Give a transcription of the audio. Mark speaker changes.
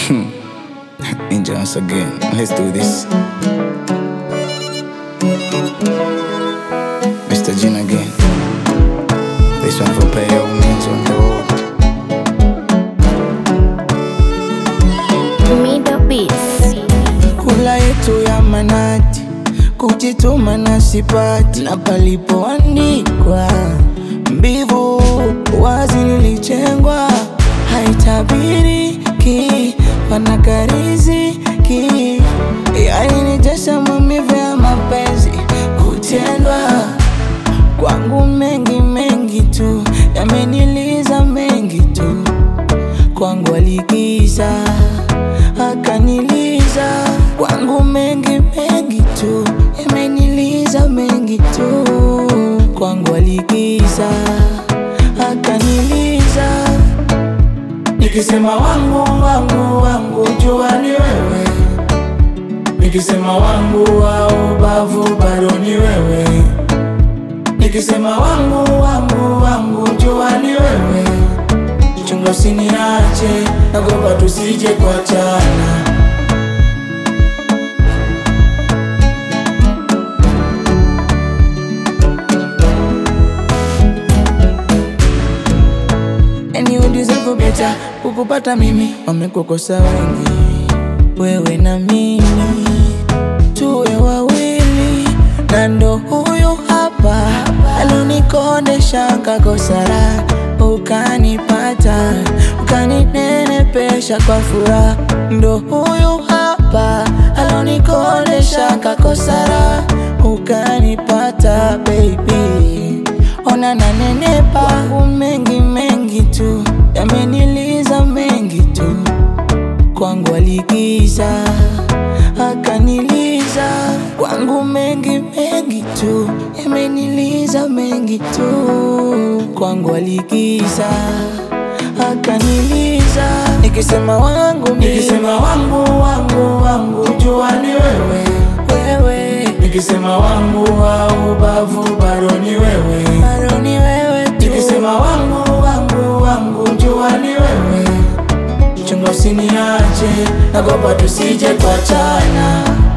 Speaker 1: Angel once again. Let's do this. Mr. Gene again. This one for play old means on the road.
Speaker 2: Middle Beats.
Speaker 3: kula yetu ya manati, kujituma na sipati, na palipoandikwa mbivu wazi lilichengwa, haitabiriki panakariziki, yani ni jasha maumivu ya mapenzi kutendwa kwangu, mengi mengi tu yameniliza mengi tu kwangu aligiza akaniliza kwangu mengi mengi tu yameniliza mengi tu kwangu aligiza akaniliza nikisema wangu wangu wangu jua ni wewe nikisema wangu wa ubavu bado ni wewe nikisema wangu wangu wangu jua ni wewe chunga usiniache, nagopa tusije kuachana. And you deserve better, kukupata mimi wamekukosa wengi, wewe na mimi tuwe wawili, na ndo huyu hapa alinikondesha kakosara, ukanipata ukaninenepesha kwa furaha, ndo huyu hapa alinikondesha kakosara, ukanipata baby, ona nanenepa kwangu mengi mengi tu yameniliza mengi tu kwangu aligiza akaniliza kwangu mengi mengi tu yameniliza mengi tu kwangu aligiza akaniliza nikisema wangu mimi, nikisema wangu wangu wangu jua ni wewe wewe nikisema wangu wa ubavu bado ni wewe bado ni wewe tu nikisema wangu wangu wangu jua ni wewe chunga usiniache, nagopa tusije kuachana.